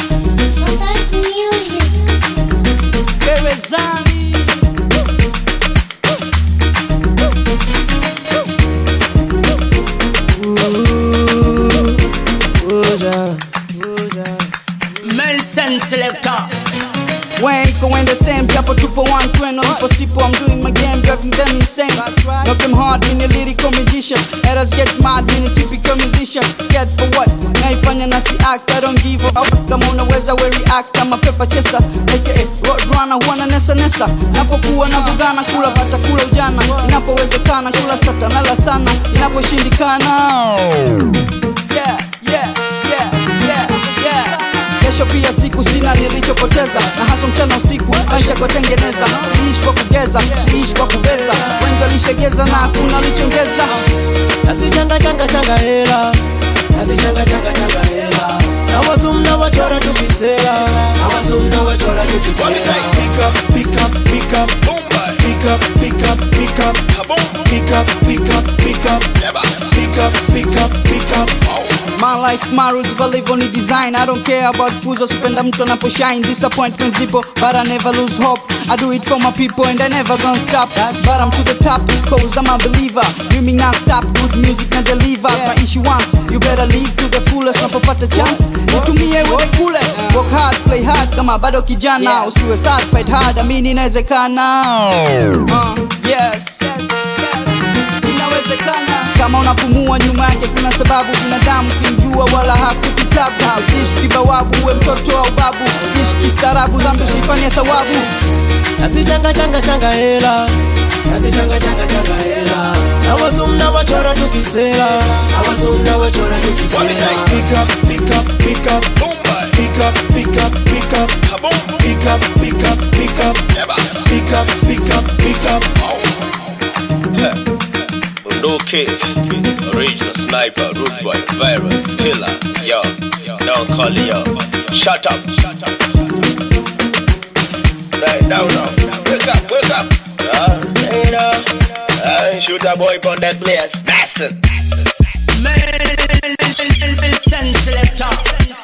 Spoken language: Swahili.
Contact Music. Gerezani. Mensen selector. Wait, go in the same japo tupo one twin Olipo sipo I'm doing my game driving them insane Knock them hard in a lyrical magician Haters get mad in a typical musician Scared for what? Naifanya na si act I don't give a fuck Kama unaweza we react I'm a paper chaser AKA road runner huwa na nesa nesa Napokuwa na vugana kula bata kula ujana Inapowezekana kula stata nala sana Inaposhindikana yeah, yeah, yeah, yeah, yeah. Kesho pia siku sina nilichopoteza, na hasa mchana usiku maisha kutengeneza. Siishi kwa kugeza, siishi kwa kubeza, wengi walishegeza na hakuna walichongeza. nazichanga changa changa hela nazichanga changa changa hela na wazum na wachora tukisela na wazum na wachora tukisela pick up pick up pick up pick up pick up pick up pick up pick up pick up pick up pick up pick up My life, my rules, valivyo ni design I don't care about fools, sipenda mtu anaposhine Disappointment zipo, but I never lose hope I do it for my people and I never gonna stop But I'm to the top, cause I'm a believer Dreaming non-stop, good music na deliver My issue once, you better live to the fullest Napopata chance, utumie with the coolest Work hard, play hard, kama bado kijana Usiwe sad, fight hard, amini inawezekana uh, yes, yes, yes inawezekana kama unapumua nyuma yake kuna sababu binadamu kimjua wala hakukitabu ishi kibawabu uwe mtoto au babu ishi kistaarabu dhambi usifanye thawabu nazichanga changa changa hela nazichanga changa changa hela na wazum na wachora tukisela na wazum na wachora tukisela pick up pick up pick up pick up pick up pick up pick up pick up pick up pick up pick up pick up Bunduki, original sniper, root boy, virus, killer, yo, don't call it yo. Shut up. Right down now. Wake up, wake up. Yeah, you know, uh, shoot a boy on that place. Mason. Mensen selector.